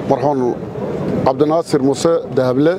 marxuun cabdinaasir muuse dahable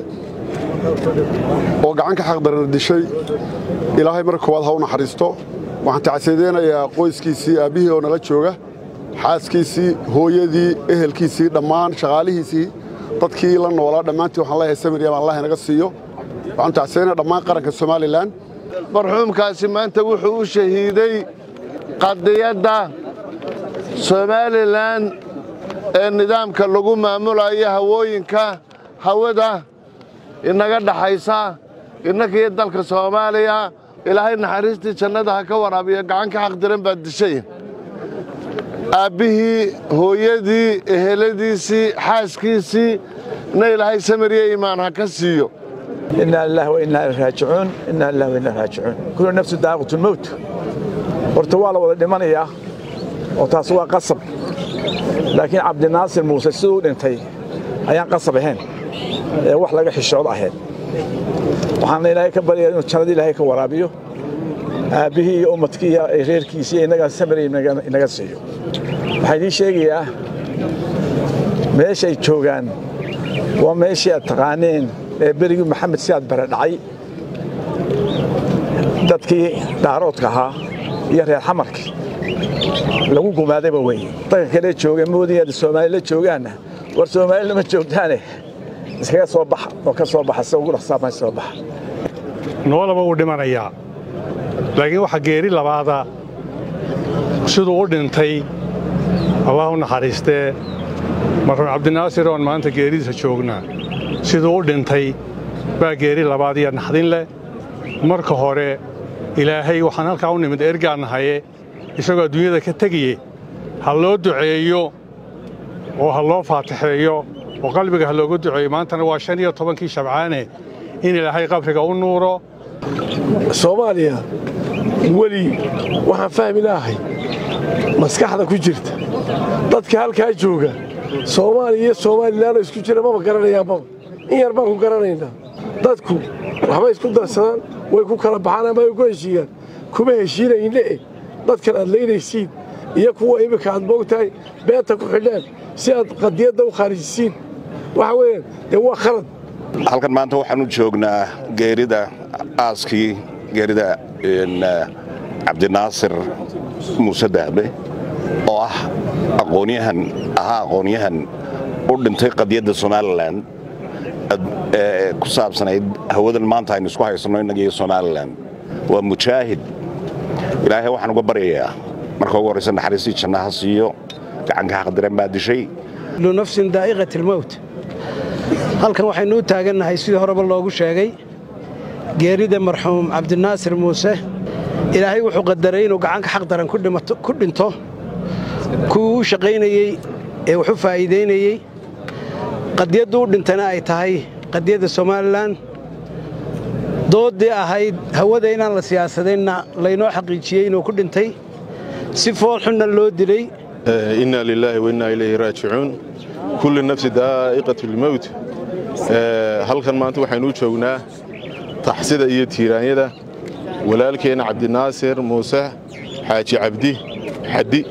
oo gacan ka xaqdarana dishay ilaahay marka koowaad ha u naxariisto waxaan tacsiyadeynayaa qoyskiisii aabbihii oo nala jooga xaaskiisii hooyadii ehelkiisii dhammaan shaqaalihiisii dadkii la noolaa dhammaantii waxaan leeyahay samiriyam allah inaga siiyo waxaan tacsiyadeynaya dhammaan qaranka somalilan marxuumkaasi maanta wuxuu u shahiiday qadiyadda somalilan ee nidaamka lagu maamulayo hawooyinka hawada inaga dhaxaysa innakiyo dalka soomaaliya ilaahay naxariistii jannada ha ka waraabiyo gacan ka xaqdiran baad dishay aabbihii hooyadii eheladiisii xaaskiisii na ilaahay samiriyo iimaan ha ka siiyo إنا لله وإنا إليه راجعون إنا لله وإنا إليه راجعون كل نفس داقة الموت horta waa la wada dhimanayaa oo taas waa qasab laakiin cabdinaasir muuse siduu u dhintay ayaan qasab ahayn ee wax laga xishoodo ahayd waxaana ilaahay ka baryaa inuu jannadii ilaahay ka waraabiyo aabbihii iyo ummadkii iyo reerkiisii iyo innagaa samiri inaga siiyo waxaa idiin sheegayaa meeshay joogaan waa meeshii aad taqaaneen ee berigii maxamed sidaad bare dhacay dadkii dhaaroodka ahaa iyo reer xamarkii lagu gumaadayba weye dadka kale jooga moodii aad soomaali la joogaanna war soomaali lama joogtaane iskaga soo baxa oo ka soo baxa si ugu dhaqsaafan soo baxa noolaba wuu dhimanayaa laakiin waxaa geeri labaada siduu u dhintay allah u naxariistee marxuum cabdinaasir oon maanta geeridiisa joognaa siduu u dhintay baa geeri labaad iyo naxdin leh marka hore ilaahay waxaan halkaa u nimid ergaannahaye isagoo adduunyada ka tegiye ha loo duceeyo oo ha loo faatixeeyo oo qalbiga ha looga duceeyo maantana waa shan iyo tobankii shabcaane in ilaahay qabriga u nuuro soomaaliya weli waxaan fahmi lahay maskaxda ku jirta dadka halkaa jooga soomaaliya iyo soomalilaanoo isku jira maba garanayaan maba in yar baan ku garanaynaa dadku waxbay isku darsadaan way ku kala baxaan ama way ku heshiiyaan kuma heshiinayne eh dadkan aad laynaysiin iyo kuwa iminka aad moogtahay beenta ku xidhaan si aad qadiyadda u khaarijisiin waxa weeyaan dee waa khalad halkan maanta waxaan u joognaa geerida aaskii geerida cabdinaasir muuse dahbe oo ah aqoonyahan ahaa aqoonyahan u dhintay qadiyadda somalilan ee ku saabsanayd hawadan maanta aynu isku haysanno innaga iyo somalilan waa mujaahid ilaahay waxaan uga baryayaa marka ugu horraysa naxariistii janna ha siiyo gacanka xaqdiran baa dishay kullu nafsin daa'iqat almowt halkan waxaynu u taagannahay sidii horeba loogu sheegay geerida marxuum cabdinaasir muuse ilaahay wuxuu qadaray inuu gacanka xaq daran ku dhinto kuwii u shaqaynayey ee wax u faa'iidaynayey qadiyaddu u dhintana ay tahay qadiyadda somalilan dooddii ahayd hawada inaan la siyaasadaynna laynoo xaqiijiyey inuu ku dhintay si fool xunna loo dilay inna lilaahi wa innaa ilayhi raajicuun kulli nafsi daa'iqatu lmowt halkan maanta waxaynu u joognaa taxsida iyo tiiraanyada walaalkeenna cabdinaasir muuse xaaji cabdi xaddi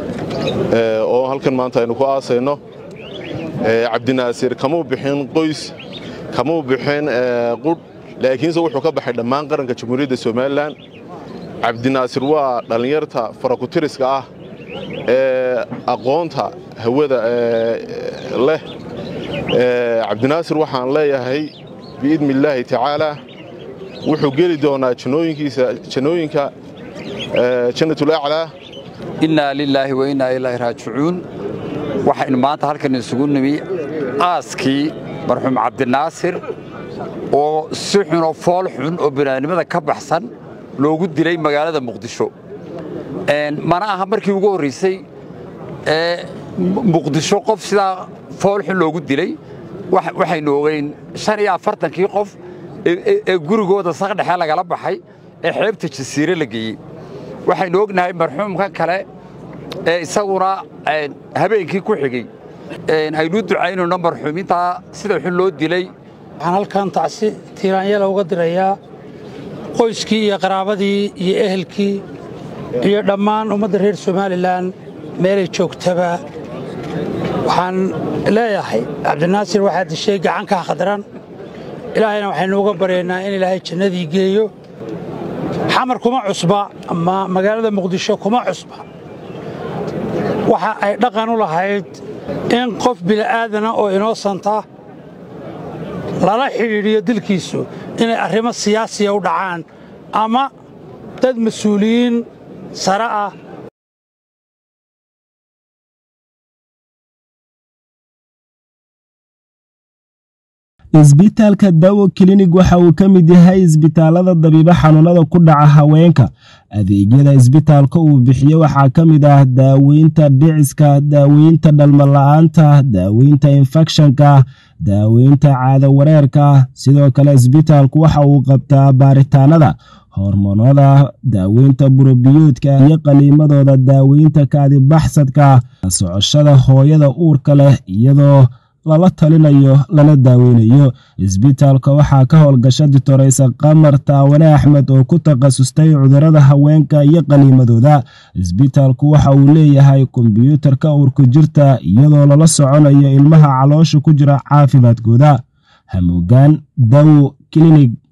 oo halkan maanta aynu ku aasayno cabdinaasir kamuu bixin qoys kamuu bixin qudh laakiinse wuxuu ka baxay dhammaan qaranka jamhuuriyadda somalilan cabdinaasir waa dhallinyarta farakutiriska ah ee aqoonta hawada leh cabdinaasir waxaan leeyahay biidni illaahi tacaalaa wuxuu geli doonaa jannooyinkiisa jannooyinka jannatulaclaa innaa lilaahi wa innaa ilaahi raajicuun waxaynu maanta halkan isugu nimi aaskii marxuum cabdinaasir oo si xun oo fool xun oo binaadnimada ka baxsan loogu dilay magaalada muqdisho mana aha markii ugu horraysay ee muqdisho qof sidaa fool xun loogu dilay waxaynu ogeyn shan iyo afartankii qof ee gurigooda saqdhexe lagala baxay ee xeebta jasiire la geeyey waxaynu ognahay marxuumka kale ee isaguna habeenkii ku xigey aynu ducaynayno marxuumintaa sida xun loo dilay waxaan halkan tacsi tiiraanyala uga dirayaa qoyskii iyo qaraabadii iyo ehelkii iyo dhammaan ummadda reer somalilan meelay joogtaba waxaan leeyahay cabdinaasir waxaa dishay gacanka khadran ilaahayna waxaynu uga baryaynaa in ilaahay jannadii geeyo xamar kuma cusba ama magaalada muqdisho kuma cusba waxa ay dhaqan u lahayd in qof bili'aadana oo inoosanta lala xidhiidhiyo dilkiisu inay arrimo siyaasiya u dhacaan ama dad mas-uuliyiin sare ah isbitaalka dawo klinig waxa uu ka mid yahay isbitaalada dabiibo xanuunada ku dhaca haweenka adeegyada isbitaalka uu bixiyo waxaa ka mid ah daaweynta dhiciska daaweynta dhalmala-aanta daaweynta infekshanka daaweynta caado wareerka sidoo kale isbitaalku waxa uu qabtaa baaritaanada hormoonada daaweynta burobiyoodka iyo qaliimadooda daaweynta kaadibaxsadka socoshada hooyada uurka leh iyadoo lala talinayo lana daaweynayo isbitaalka waxaa ka howlgasha ditoreysa qamar taawane axmed oo ku takhasustay cudurada haweenka iyo qaliimadooda isbitaalku waxa uu leeyahay kombyuutarka uurku jirta iyadoo lala soconayo ilmaha caloosha ku jira caafimaadkooda hamuugaan dawo klinig